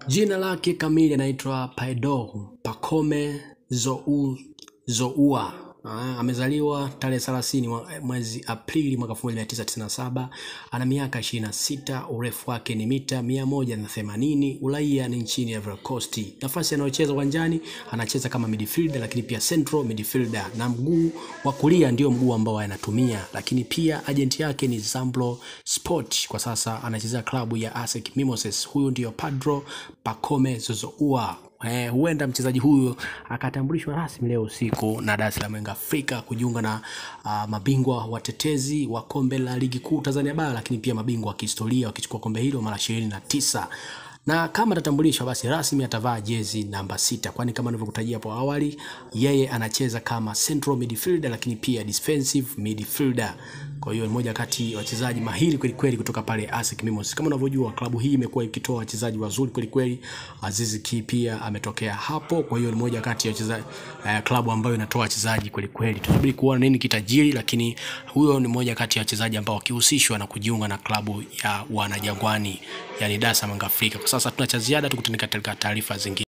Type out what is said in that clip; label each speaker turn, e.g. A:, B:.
A: Jina lake kamili anaitwa Paedo Pacome Zou Zoua. Ah, amezaliwa tarehe 30 mwa- mwezi Aprili mwaka 1997. Ana miaka 26, urefu wake ni mita 180, uraia ni nchini Ivory Coast. Nafasi anayocheza uwanjani anacheza kama midfielder, lakini pia central midfielder, na mguu wa kulia ndio mguu ambao anatumia, lakini pia ajenti yake ni Zambro Sport. Kwa sasa anachezea klabu ya ASEC Mimosas. Huyu ndio Pedro Pacome Zozoua. Eh, huenda mchezaji huyu akatambulishwa rasmi leo usiku na Dar es Salaam Young Afrika kujiunga na uh, mabingwa watetezi wa kombe la ligi kuu Tanzania bara, lakini pia mabingwa wa kihistoria wakichukua kombe hilo mara ishirini na tisa na kama atatambulishwa basi rasmi atavaa jezi namba sita, kwani kama nilivyokutajia hapo awali, yeye anacheza kama central midfielder, lakini pia defensive midfielder. Kwa hiyo ni moja kati ya wachezaji mahiri kweli kweli kutoka pale ASEC Mimosas. Kama unavyojua klabu hii imekuwa ikitoa wachezaji wazuri kweli kweli. Azizi Ki pia ametokea hapo, kwa hiyo ni moja kati ya wachezaji eh, klabu ambayo inatoa wachezaji kweli kweli. Tunasubiri kuona nini kitajiri, lakini huyo ni moja kati ya wachezaji ambao wakihusishwa na kujiunga na klabu ya wanajangwani, yani Dar es Salaam Young Afrika. Kwa sasa tuna cha ziada, tukutane katika taarifa zingine.